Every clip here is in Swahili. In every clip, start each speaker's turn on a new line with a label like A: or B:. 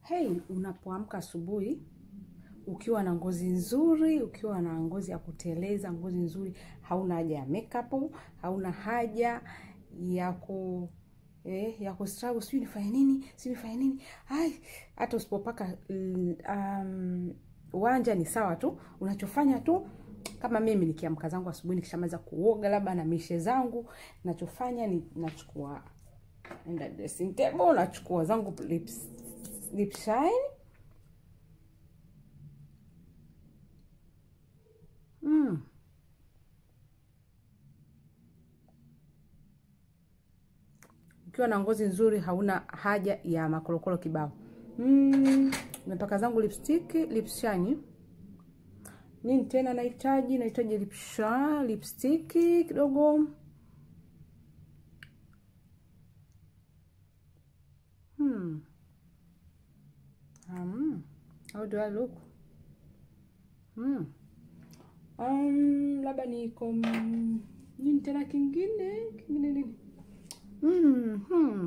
A: Hey, unapoamka asubuhi ukiwa na ngozi nzuri, ukiwa na ngozi ya kuteleza, ngozi nzuri, hauna haja ya makeup, hauna haja ya ku eh, ya ku struggle, sijui nifanye nini, sijui nifanye nini. Ai, hata usipopaka mm, um, wanja ni sawa tu. Unachofanya tu kama mimi nikiamka zangu asubuhi nikishamaliza kuoga labda na mishe zangu, nachofanya ni nachukua enda dressing table, nachukua zangu lips, lip shine mm. Ukiwa na ngozi nzuri hauna haja ya makorokoro kibao. Mm, napaka zangu lipstick, lip shine. Nini tena nahitaji? Nahitaji lip shine, lipstick kidogo. Hmm. Um, how do I look? Hmm. Um, labda niko nini tena kingine? Kingine nini? Mm, hmm.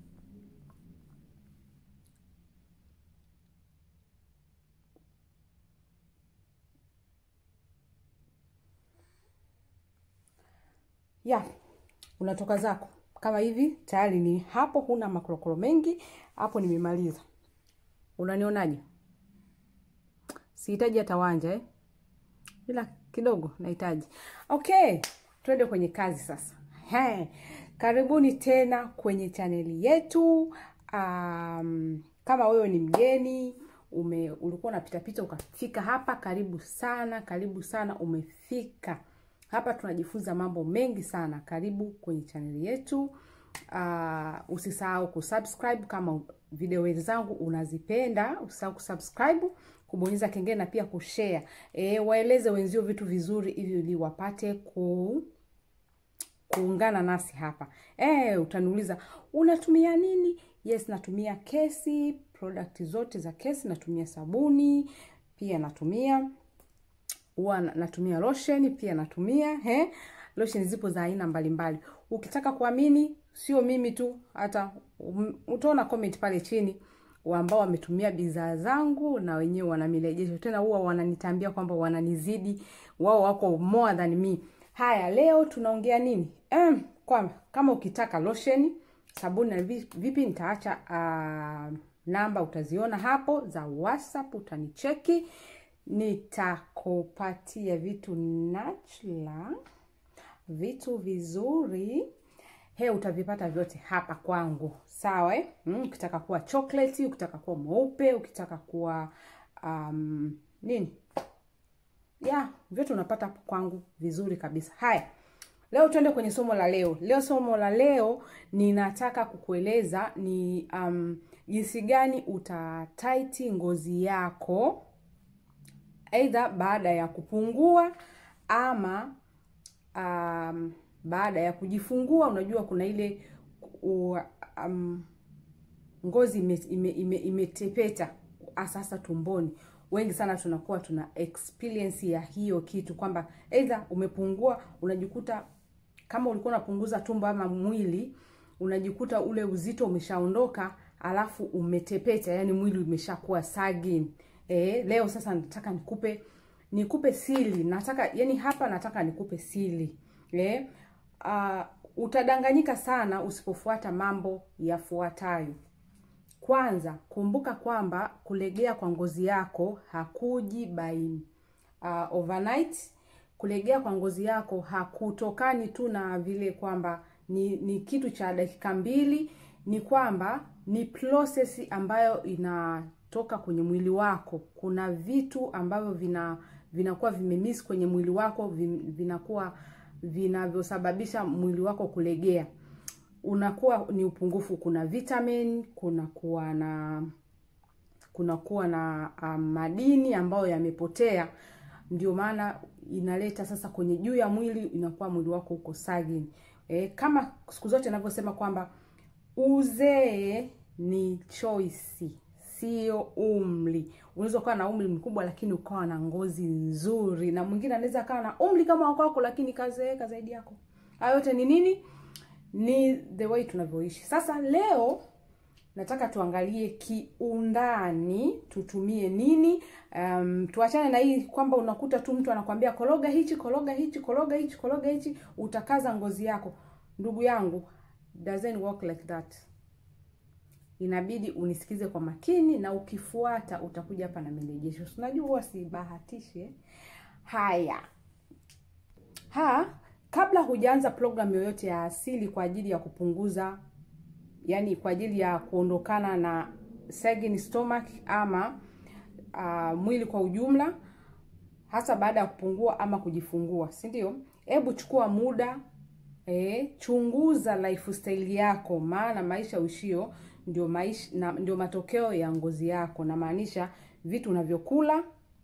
A: Ya, unatoka zako kama hivi, tayari ni hapo, huna makorokoro mengi hapo, nimemaliza. Unanionaje? Sihitaji hata wanja eh? Ila kidogo nahitaji. Okay, twende kwenye kazi sasa. He, karibuni tena kwenye chaneli yetu. Um, kama wewe ni mgeni ume ulikuwa unapita pita ukafika hapa, karibu sana, karibu sana, umefika hapa. Tunajifunza mambo mengi sana. Karibu kwenye chaneli yetu. Uh, usisahau kusubscribe kama video zangu unazipenda, usisahau kusubscribe, kubonyeza kengele na pia kushare. E, waeleze wenzio vitu vizuri ili ili wapate ku kuungana nasi hapa. E, utaniuliza unatumia nini? Yes, natumia kesi, product zote za kesi, natumia sabuni, pia natumia huwa natumia lotion, pia natumia he, lotion zipo za aina mbalimbali. Ukitaka kuamini sio mimi tu, hata um, utaona comment pale chini ambao wametumia bidhaa zangu na wenyewe wana mirejesho tena, huwa wananitambia kwamba wananizidi, wao wako more than me. Haya, leo tunaongea nini? Um, kwa kama ukitaka lotion, sabuni na vipi, nitaacha uh, namba utaziona hapo za WhatsApp, utanicheki nitakupatia vitu natural, vitu vizuri he, utavipata vyote hapa kwangu, sawa eh? Mm, ukitaka kuwa chocolate, ukitaka kuwa mweupe, ukitaka kuwa um, nini ya vyote unapata hapo kwangu vizuri kabisa. Haya, leo tuende kwenye somo la leo. Leo somo la leo ninataka kukueleza ni um, jinsi gani utataiti ngozi yako aidha baada ya kupungua ama um, baada ya kujifungua. Unajua kuna ile u, um, ngozi imetepeta ime, ime sasa tumboni. Wengi sana tunakuwa tuna experience ya hiyo kitu kwamba aidha umepungua, unajikuta kama ulikuwa unapunguza tumbo ama mwili, unajikuta ule uzito umeshaondoka, alafu umetepeta, yani mwili umeshakuwa sagin. E, leo sasa nataka nikupe nikupe siri, nataka yani hapa nataka nikupe siri e, uh, utadanganyika sana usipofuata mambo yafuatayo. Kwanza, kumbuka kwamba kulegea kwa ngozi yako hakuji by uh, overnight. Kulegea kwa ngozi yako hakutokani tu na vile kwamba ni, ni kitu cha dakika mbili, ni kwamba ni process ambayo inatoka kwenye mwili wako. Kuna vitu ambavyo vina vinakuwa vimemiss kwenye mwili wako, vinakuwa vinavyosababisha mwili wako kulegea unakuwa ni upungufu. Kuna vitamin, kuna kuwa na kuna kuwa na um, madini ambayo yamepotea, ndio maana inaleta sasa kwenye juu ya mwili, inakuwa mwili wako uko sagin. E, kama siku zote ninavyosema kwamba uzee ni choice, sio umri. Unaweza ukawa na umri mkubwa lakini ukawa na ngozi nzuri, na mwingine anaweza akawa na umri kama wako lakini kazeeka zaidi yako. Hayo yote ni nini? ni the way tunavyoishi. Sasa leo nataka tuangalie kiundani tutumie nini. Um, tuachane na hii kwamba unakuta tu mtu anakwambia koroga hichi, koroga hichi, koroga hichi, koroga hichi, utakaza ngozi yako. Ndugu yangu, doesn't work like that. Inabidi unisikize kwa makini, na ukifuata utakuja hapa na marejesho. Unajua huwa sibahatishi eh? Haya ha kabla hujaanza programu yoyote ya asili kwa ajili ya kupunguza yani kwa ajili ya kuondokana na sagging stomach ama uh, mwili kwa ujumla, hasa baada ya kupungua ama kujifungua, si ndio? Hebu chukua muda e, chunguza lifestyle yako, maana maisha uishio ndio maisha na, ndio matokeo ya ngozi yako, namaanisha vitu unavyokula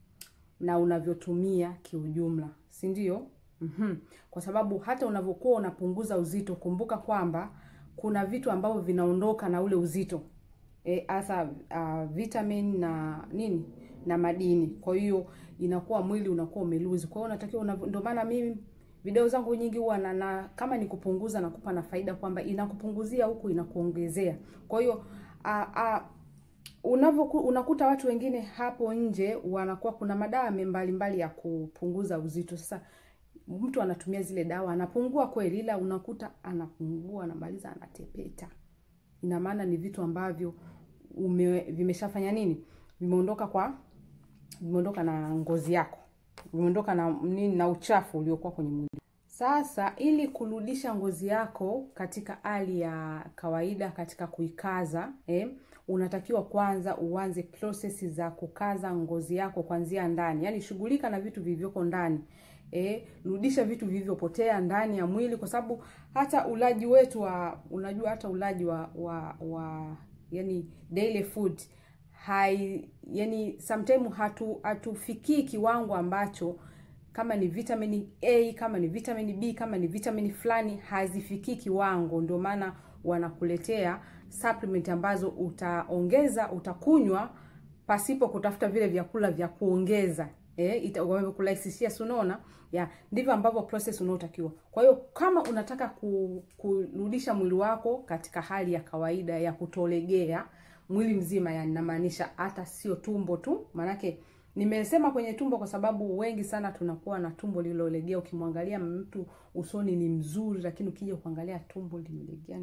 A: na unavyotumia kiujumla, si ndio? Mm-hmm. Kwa sababu hata unavyokuwa unapunguza uzito, kumbuka kwamba kuna vitu ambavyo vinaondoka na ule uzito hasa e, uh, vitamin na nini na madini. Kwa hiyo inakuwa mwili unakuwa umeluzi. Kwa hiyo unatakiwa, ndio maana mimi video zangu nyingi huwa na, na kama ni kupunguza nakupa na faida kwamba inakupunguzia huku inakuongezea. Kwa hiyo uh, uh, unavyoku unakuta watu wengine hapo nje wanakuwa kuna madawa mbalimbali ya kupunguza uzito. Sasa mtu anatumia zile dawa anapungua kweli, ila unakuta anapungua anamaliza anatepeta. Ina maana ni vitu ambavyo ume, vimeshafanya nini, vimeondoka kwa vimeondoka na ngozi yako, vimeondoka na nini, na uchafu uliokuwa kwenye mwili. Sasa ili kurudisha ngozi yako katika hali ya kawaida, katika kuikaza eh, unatakiwa kwanza uanze prosesi za kukaza ngozi yako kuanzia ndani, yaani shughulika na vitu vilivyoko ndani. E, rudisha vitu vilivyopotea ndani ya mwili, kwa sababu hata ulaji wetu wa unajua, hata ulaji wa wa, wa yani daily food hai yani sometimes hatu hatufikii kiwango ambacho kama ni vitamini A, kama ni vitamini B, kama ni vitamini fulani hazifikii kiwango. Ndio maana wanakuletea supplement ambazo utaongeza, utakunywa pasipo kutafuta vile vyakula vya kuongeza Eh, wamekurahisishia si unaona? Ya, ndivyo ambavyo process unaotakiwa. Kwa hiyo kama unataka ku, kurudisha mwili wako katika hali ya kawaida ya kutolegea mwili mzima, yani namaanisha hata sio tumbo tu, maanake nimesema kwenye tumbo kwa sababu wengi sana tunakuwa na tumbo lililolegea. Ukimwangalia mtu usoni ni mzuri, lakini ukija kuangalia tumbo limelegea.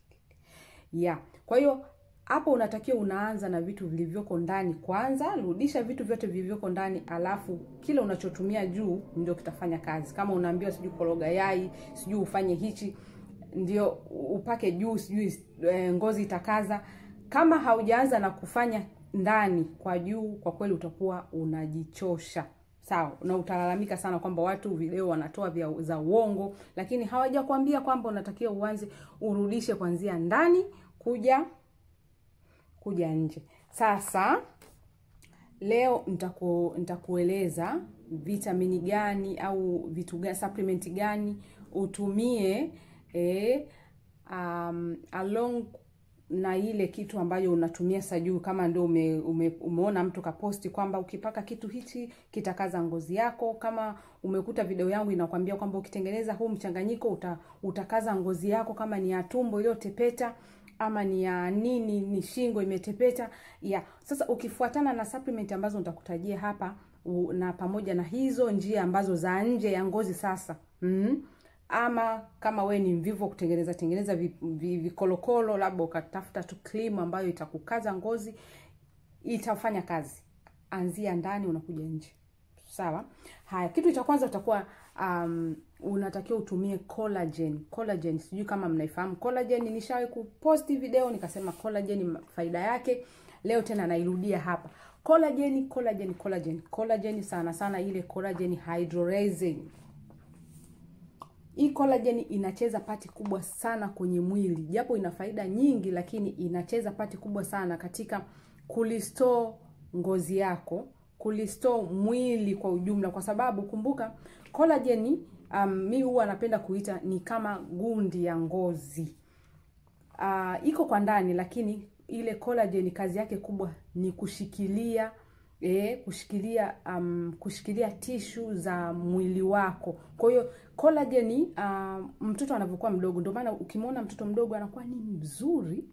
A: Ya, kwa hiyo hapo unatakiwa unaanza na vitu vilivyoko ndani kwanza. Rudisha vitu vyote vilivyoko ndani, alafu kile unachotumia juu ndio kitafanya kazi. Kama unaambiwa sijui koroga yai, sijui ufanye hichi, ndio upake juu, sijui e, ngozi itakaza. Kama haujaanza na kufanya ndani kwa juu, kwa kweli utakuwa unajichosha, sawa, na utalalamika sana kwamba watu video wanatoa vya za uongo, lakini hawajakwambia kwamba unatakiwa uanze urudishe kuanzia ndani kuja kuja nje. Sasa leo nitaku, nitakueleza vitamini gani au vitu gani, supplement gani utumie eh, um, along na ile kitu ambayo unatumia sajuu. Kama ndio ume, ume, umeona mtu kaposti kwamba ukipaka kitu hichi kitakaza ngozi yako. Kama umekuta video yangu inakwambia kwamba ukitengeneza huu mchanganyiko uta, utakaza ngozi yako, kama ni ya tumbo iliyotepeta ama ni ya nini, ni shingo imetepeta ya. Sasa ukifuatana na supplement ambazo nitakutajia hapa u, na pamoja na hizo njia ambazo za nje ya ngozi sasa mm, ama kama we ni mvivu kutengeneza tengeneza vikolokolo vi, vi labda ukatafuta tu cream ambayo itakukaza ngozi, itafanya kazi. Anzia ndani unakuja nje, sawa. Haya, kitu cha kwanza utakuwa um, unatakiwa utumie collagen. Collagen sijui kama mnaifahamu collagen. Nishawahi kuposti video nikasema collagen faida yake, leo tena nairudia hapa. Collagen, collagen, collagen, collagen sana sana ile collagen hydrolyzing. Hii collagen inacheza pati kubwa sana kwenye mwili, japo ina faida nyingi, lakini inacheza pati kubwa sana katika kulistore ngozi yako, kulistore mwili kwa ujumla, kwa sababu kumbuka collagen um, mi huwa napenda kuita ni kama gundi ya ngozi uh, iko kwa ndani, lakini ile collagen kazi yake kubwa ni kushikilia eh, kushikilia um, kushikilia tishu za mwili wako. Kwa hiyo collagen uh, mtoto anavyokuwa mdogo, ndio maana ukimwona mtoto mdogo anakuwa ni mzuri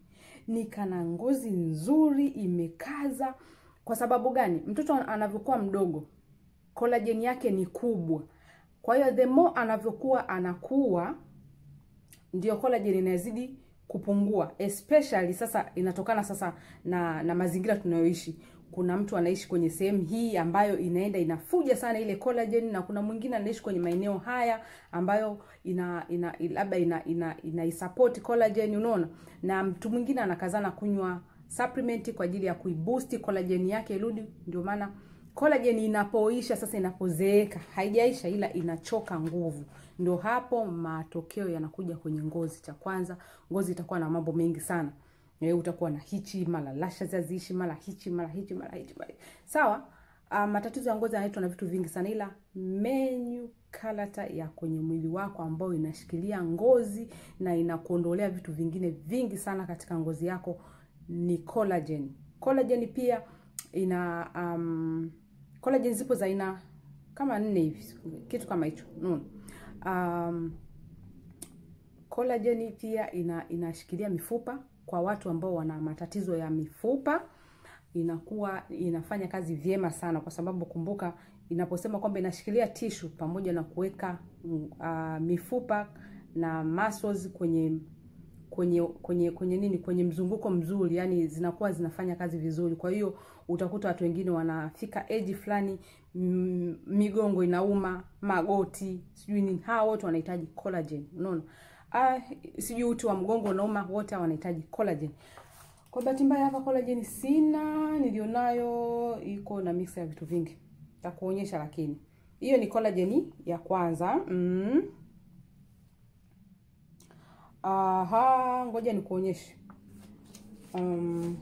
A: ni kana ngozi nzuri imekaza kwa sababu gani mtoto anavyokuwa mdogo collagen yake ni kubwa kwa hiyo the more anavyokuwa anakuwa ndio collagen inazidi kupungua especially sasa inatokana sasa na na mazingira tunayoishi kuna mtu anaishi kwenye sehemu hii ambayo inaenda inafuja sana ile collagen na kuna mwingine anaishi kwenye maeneo haya ambayo ina ina labda ina ina, ina support collagen unaona na mtu mwingine anakazana kunywa supplement kwa ajili ya kuiboost collagen yake irudi ndio maana collagen inapoisha sasa inapozeeka haijaisha ila inachoka nguvu ndio hapo matokeo yanakuja kwenye ngozi cha kwanza ngozi itakuwa na mambo mengi sana e, utakuwa na hichi mara lashes haziishi mara hichi mara hichi mara hichi mara sawa uh, matatizo ya ngozi yanaitwa na vitu vingi sana ila menu kalata ya kwenye mwili wako ambayo inashikilia ngozi na inakuondolea vitu vingine vingi sana katika ngozi yako ni collagen collagen pia ina um, collagen zipo za aina kama nne hivi kitu kama hicho mm. um, collagen pia ina inashikilia mifupa kwa watu ambao wana matatizo ya mifupa inakuwa inafanya kazi vyema sana kwa sababu kumbuka inaposema kwamba inashikilia tishu pamoja na kuweka uh, mifupa na muscles kwenye kwenye kwenye kwenye nini kwenye mzunguko mzuri yani zinakuwa zinafanya kazi vizuri kwa hiyo utakuta watu wengine wanafika age fulani migongo inauma magoti sijui nini hawa wote wanahitaji collagen unaona ah, sijui uti wa mgongo unauma wote wanahitaji collagen kwa bahati mbaya hapa collagen sina nilionayo iko na mix ya vitu vingi takuonyesha lakini hiyo ni collagen ya kwanza mm. Aha, ngoja nikuonyeshe. Um,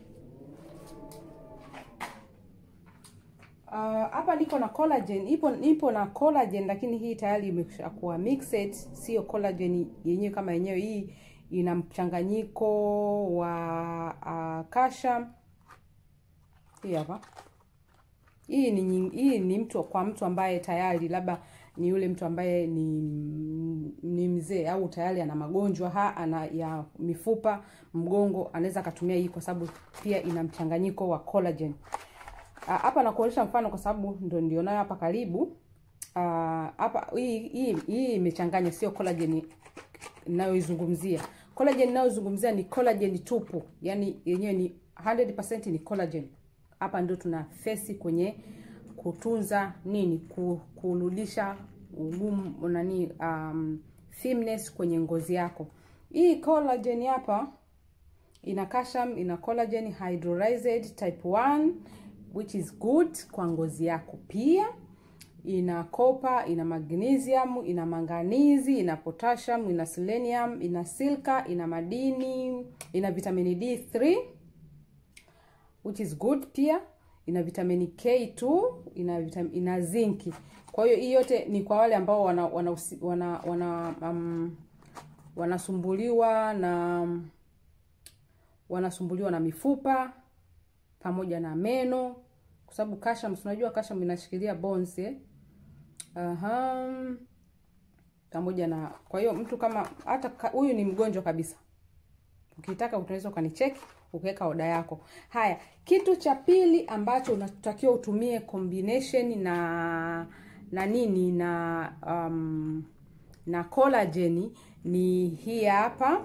A: hapa uh, niko na collagen, ipo ipo na collagen lakini hii tayari imeshakuwa mixed, sio collagen yenyewe kama yenyewe. Hii ina mchanganyiko wa uh, kasha. Hii hapa. Hii ni hii ni mtu kwa mtu ambaye tayari labda ni yule mtu ambaye ni ni mzee au tayari ana magonjwa ha ana ya mifupa mgongo anaweza akatumia hii kwa sababu pia ina mchanganyiko wa collagen hapa nakuonyesha mfano kwa sababu ndo ndio nayo hapa karibu hapa hii hii hii imechanganya sio collagen ninayoizungumzia collagen ninayozungumzia ni collagen tupu yani yenyewe ni 100% ni collagen hapa ndio tuna fesi kwenye kutunza nini kurudisha ugumu nani um, firmness kwenye ngozi yako hii collagen hapa ina calcium ina collagen hydrolyzed type 1 which is good kwa ngozi yako pia ina kopa ina magnesium ina manganizi ina potassium ina selenium ina silka ina madini ina vitamini D3 which is good pia ina vitamini K2 ina vitam, ina zinki. Kwa hiyo hii yote ni kwa wale ambao wana wana wana, wana um, wanasumbuliwa na wanasumbuliwa na mifupa pamoja na meno kwa sababu calcium unajua calcium inashikilia bones eh? Aha. Pamoja na kwa hiyo mtu kama hata huyu ni mgonjwa kabisa. Ukitaka unaweza ukanicheki ukiweka oda yako. Haya, kitu cha pili ambacho unatakiwa utumie combination na na nini na um, na collagen ni hii hapa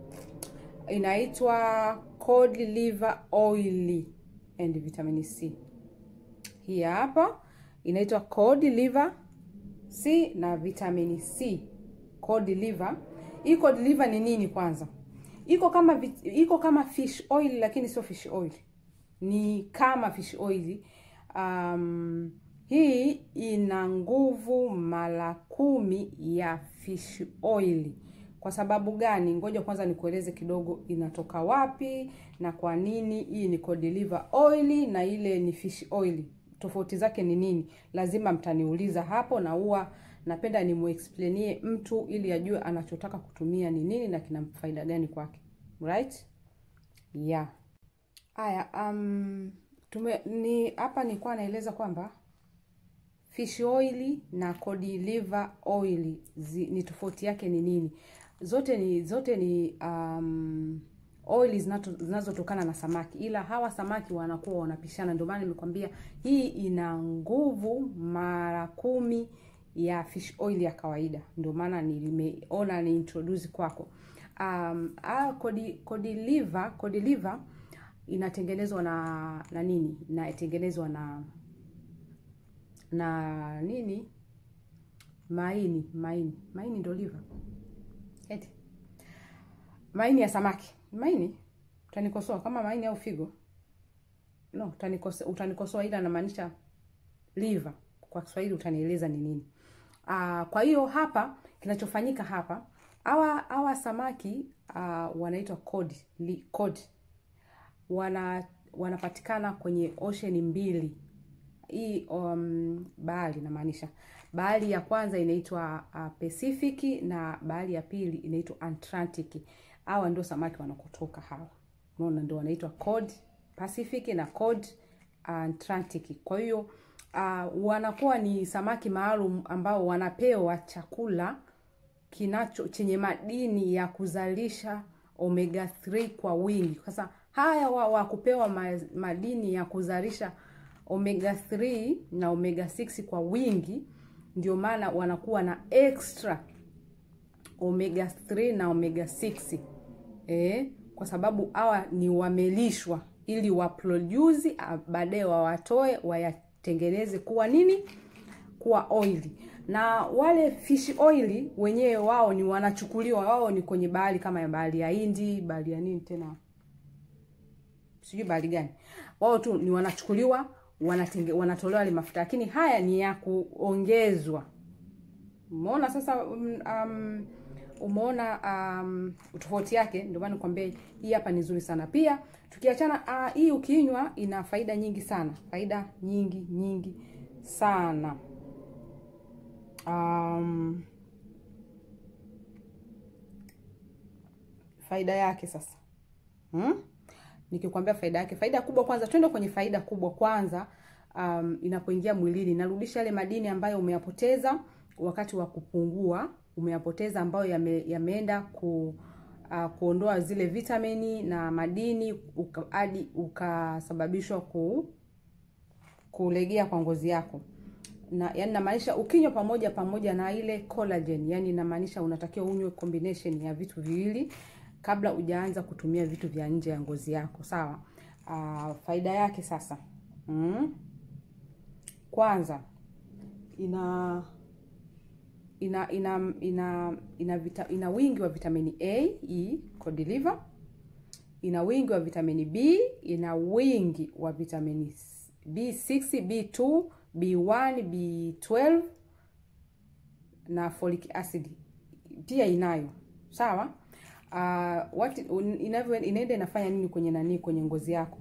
A: inaitwa cod liver oil and vitamin C. Hii hapa inaitwa cod liver C na vitamin C. Cod liver. Hii cod liver ni nini kwanza? iko kama iko kama fish oil lakini sio fish oil ni kama fish oil um, hii ina nguvu mara kumi ya fish oil kwa sababu gani ngoja kwanza nikueleze kidogo inatoka wapi na kwa nini hii ni cod liver oil na ile ni fish oil tofauti zake ni nini lazima mtaniuliza hapo na huwa napenda nimuexplainie mtu ili ajue anachotaka kutumia ni nini na kina faida gani kwake right yeah haya um, tume ni hapa nilikuwa naeleza kwamba fish oil na cod liver oil zi, ni tofauti yake ni nini zote ni zote ni um, oili zinato- zinazotokana na samaki, ila hawa samaki wanakuwa wanapishana. Ndio maana nimekwambia hii ina nguvu mara kumi ya fish oil ya kawaida. Ndio maana nimeona ni introduce kwako. Um, ah, cod cod liver, cod liver inatengenezwa na na nini? Inatengenezwa na na nini? Maini, maini, maini ndio liver. Eti maini ya samaki, maini. Utanikosoa kama maini au figo? No, utanikosoa, utanikosoa ila namaanisha liver. Kwa Kiswahili utanieleza ni nini. Ah, kwa hiyo hapa kinachofanyika hapa hawa hawa samaki uh, wanaitwa cod, li, cod. Wana wanapatikana kwenye ocean mbili hii um, bahari namaanisha bahari ya kwanza inaitwa uh, Pacific na bahari ya pili inaitwa Atlantic. Hawa ndio samaki wanakotoka hawa, unaona, ndio wanaitwa cod Pacific na cod Atlantic. Kwa hiyo uh, wanakuwa ni samaki maalum ambao wanapewa chakula kinacho chenye madini ya kuzalisha omega 3 kwa wingi. Sasa haya wa, wa kupewa ma, madini ya kuzalisha omega 3 na omega 6 kwa wingi, ndio maana wanakuwa na extra omega 3 na omega 6 eh, kwa sababu hawa ni wamelishwa ili waproduce ah, baadaye wawatoe wayatengeneze kuwa nini, kuwa oili na wale fish oil wenyewe wao ni wanachukuliwa, wao ni kwenye bahari kama ya bahari ya Hindi, bahari ya nini tena, sijui bahari gani, wao tu ni wanachukuliwa, wanatenge, wanatolewa ile mafuta, lakini haya ni ya kuongezwa. Umeona sasa, um, um, umeona um, tofauti yake. Ndio maana nikwambia hii hapa ni nzuri sana. Pia tukiachana uh, hii ukinywa ina faida nyingi sana, faida nyingi nyingi sana. Um, faida yake sasa hmm? Nikikwambia faida yake, faida kubwa kwanza, twende kwenye faida kubwa kwanza. Um, inapoingia mwilini inarudisha yale madini ambayo umeyapoteza wakati wa kupungua, umeyapoteza ambayo yame, yameenda ku uh, kuondoa zile vitamini na madini hadi ukasababishwa ku kulegea kwa ngozi yako na yani namaanisha ukinywa pamoja pamoja na ile collagen, yani inamaanisha unatakiwa unywe combination ya vitu viwili kabla hujaanza kutumia vitu vya nje ya ngozi yako, sawa. Uh, faida yake sasa mm. Kwanza ina ina ina ina ina, vita, ina wingi wa vitamini A, E, cod liver, ina wingi wa vitamini B, ina wingi wa vitamini B6, B2 B1, B12 na folic acid pia inayo sawa. Uh, what inavyo inaenda inafanya nini kwenye nani kwenye ngozi yako?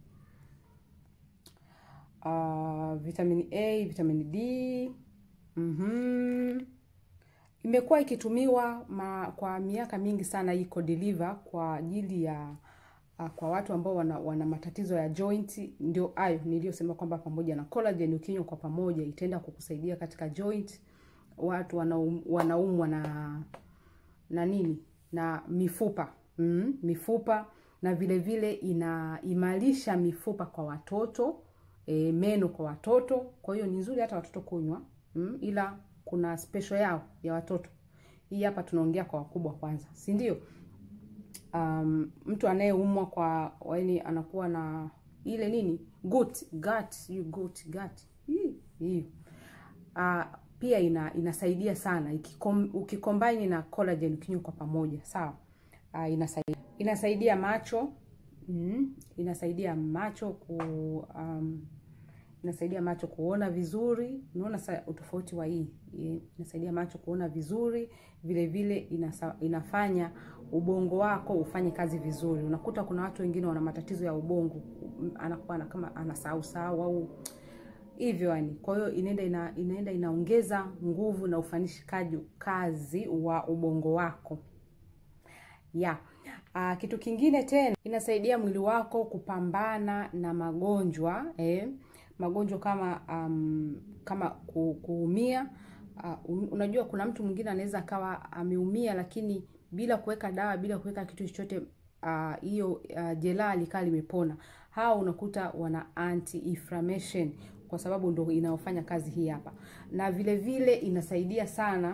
A: Uh, vitamin A, vitamin D mhm, imekuwa ikitumiwa ma, kwa miaka mingi sana hii cod liver kwa ajili ya uh, kwa watu ambao wana, wana matatizo ya joint. Ndio hayo niliyosema kwamba pamoja na collagen ukinywa kwa pamoja itaenda kukusaidia katika joint. Watu wanaum, wanaumwa na na nini na mifupa mm, mifupa na vile vile inaimarisha mifupa kwa watoto e, meno kwa watoto. Kwa hiyo ni nzuri hata watoto kunywa mm, ila kuna special yao ya watoto. Hii hapa tunaongea kwa wakubwa kwanza, si ndio? Um, mtu anayeumwa kwa yaani anakuwa na ile nini gut gut you gut gut hiyo uh, pia ina inasaidia sana ikikom, ukicombine na collagen ukinywa kwa pamoja sawa. Uh, inasaidia inasaidia macho mm, inasaidia macho ku um, inasaidia macho kuona vizuri. Unaona utofauti wa hii, inasaidia macho kuona vizuri, vile vile inasa, inafanya ubongo wako ufanye kazi vizuri. Unakuta kuna watu wengine wana matatizo ya ubongo, anakuwa kama anasahau sahau au hivyo yani. Kwa hiyo inaenda ina, inaenda inaongeza nguvu na ufanishikaji kazi wa ubongo wako ya yeah. Kitu kingine tena inasaidia mwili wako kupambana na magonjwa eh, magonjwa kama um, kama ku, kuumia. Uh, unajua kuna mtu mwingine anaweza akawa ameumia lakini bila kuweka dawa bila kuweka kitu chochote hiyo uh, uh, jeraha likaa limepona. Hao unakuta kuna anti inflammation kwa sababu ndo inaofanya kazi hii hapa, na vile vile inasaidia sana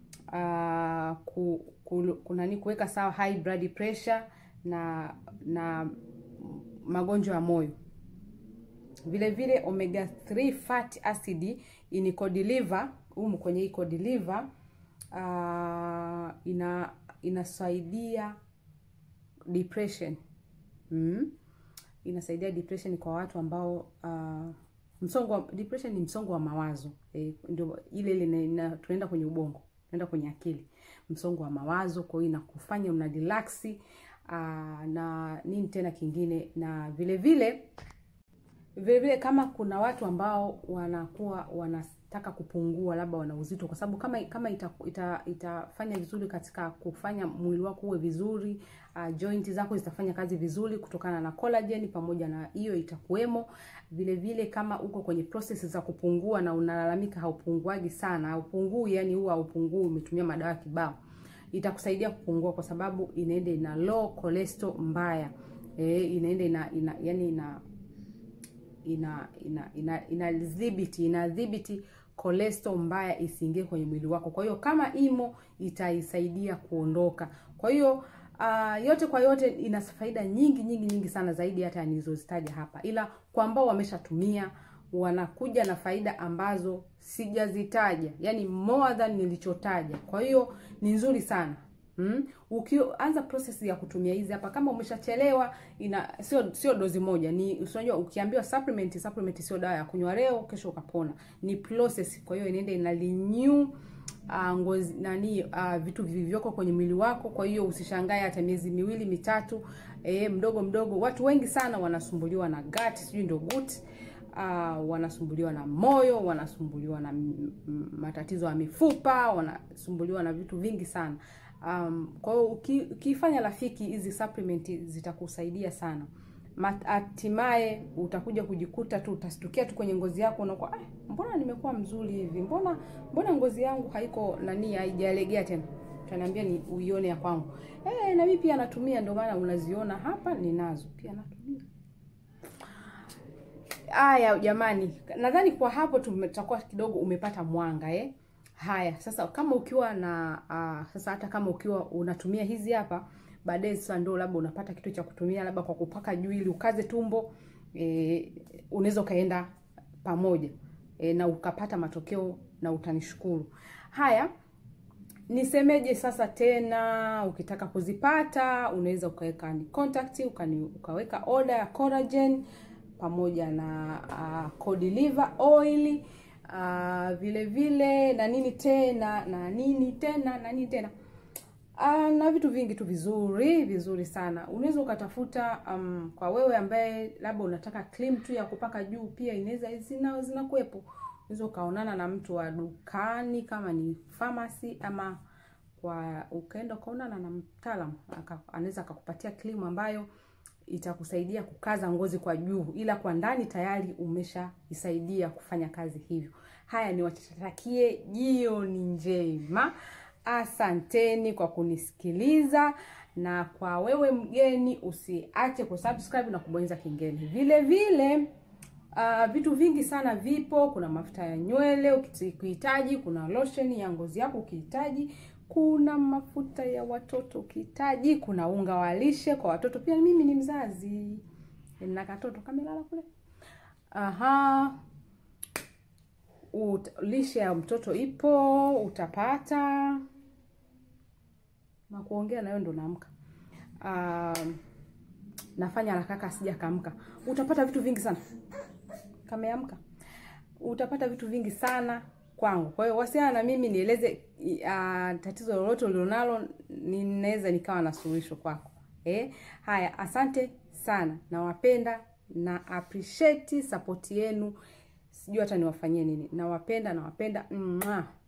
A: uh, ku, ku, kunani kuweka sawa high blood pressure na na magonjwa ya moyo. Vile vile omega 3 fatty acid in cod liver, humu kwenye hii cod liver uh, ina inasaidia depression mm. Inasaidia depression kwa watu ambao uh, msongo wa depression ni msongo wa mawazo e, ndio ile ile tunaenda kwenye ubongo, tunaenda kwenye akili, msongo wa mawazo. Kwa hiyo inakufanya una relax uh, na nini tena kingine, na vile vile vile vile kama kuna watu ambao wanakuwa wanataka kupungua, labda wana uzito, kwa sababu kama kama ita, ita, itafanya vizuri katika kufanya mwili wako uwe vizuri uh, joint zako zitafanya kazi vizuri kutokana na collagen, pamoja na hiyo itakuwemo. Vile vile kama uko kwenye process za kupungua na unalalamika haupunguaji sana, haupungui, yani huwa haupungui, umetumia madawa kibao, itakusaidia kupungua, kwa sababu inaenda ina low cholesterol mbaya e, inaenda ina, ina yani ina ina ina ina inadhibiti inadhibiti cholesterol mbaya isiingie kwenye mwili wako. Kwa hiyo kama imo itaisaidia kuondoka. Kwa hiyo uh, yote kwa yote ina faida nyingi nyingi nyingi sana zaidi hata nilizozitaja hapa, ila kwa ambao wameshatumia wanakuja na faida ambazo sijazitaja, yani more than nilichotaja. Kwa hiyo ni nzuri sana. Hmm? Ukianza process ya kutumia hizi hapa, kama umeshachelewa, ina sio sio dozi moja, ni unajua, ukiambiwa supplement, supplement sio dawa ya kunywa leo kesho ukapona, ni process. Kwa hiyo inaenda ina renew uh, ngozi nani uh, vitu vilivyoko kwenye mwili wako. Kwa hiyo usishangae hata miezi miwili mitatu, eh, mdogo mdogo. Watu wengi sana wanasumbuliwa na gut, sijui ndio gut Uh, wanasumbuliwa na moyo, wanasumbuliwa na matatizo ya mifupa, wanasumbuliwa na vitu vingi sana. Um, kwa hiyo ukifanya rafiki hizi supplement zitakusaidia sana. Hatimaye utakuja kujikuta tu utastukia tu kwenye ngozi yako unakuwa ah, mbona nimekuwa mzuri hivi, mbona mbona ngozi yangu haiko nani, haijalegea tena. Utaniambia ni uione ya kwangu. Eh, na mimi pia natumia, ndio maana unaziona hapa, ninazo pia natumia. Haya jamani, nadhani kwa hapo tumetakuwa kidogo umepata mwanga eh. Haya sasa, kama ukiwa na uh, sasa hata kama ukiwa unatumia hizi hapa, baadaye sasa ndio labda unapata kitu cha kutumia labda kwa kupaka juu ili ukaze tumbo e, unaweza ukaenda pamoja e, na ukapata matokeo na utanishukuru. Haya, nisemeje sasa tena, ukitaka kuzipata unaweza ukaweka ni contact ukani, ukaweka order ya collagen pamoja na uh, cod liver oil Uh, vile vile na nini tena na nini tena na nini tena uh, na vitu vingi tu vizuri vizuri sana. Unaweza ukatafuta um, kwa wewe ambaye labda unataka cream tu ya kupaka juu, pia inaweza zina zinakuwepo. Unaweza ukaonana na mtu wa dukani kama ni pharmacy, ama kwa ukaenda ukaonana na mtaalamu anaweza akakupatia cream ambayo itakusaidia kukaza ngozi kwa juu, ila kwa ndani tayari umeshaisaidia kufanya kazi hivyo. Haya, ni watakie jioni njema. Asanteni kwa kunisikiliza, na kwa wewe mgeni usiache kusubscribe na kubonyeza kengele. Vile vile uh, vitu vingi sana vipo. Kuna mafuta ya nywele ukihitaji, kuna lotion ya ngozi yako ukihitaji kuna mafuta ya watoto ukihitaji, kuna unga wa lishe kwa watoto pia. Mimi ni mzazi na katoto kamelala kule. Aha, Ut, lishe ya mtoto ipo, utapata na kuongea nayo ndo naamka. Uh, nafanya haraka sija kaamka. Utapata vitu vingi sana, kameamka, utapata vitu vingi sana kwangu. Kwa hiyo wasiana na mimi nieleze uh, tatizo lolote ulilonalo, ninaweza nikawa na suluhisho kwako. Eh, haya, asante sana, nawapenda na appreciate support yenu. Sijui hata niwafanyie nini. Nawapenda, nawapenda. Mwah.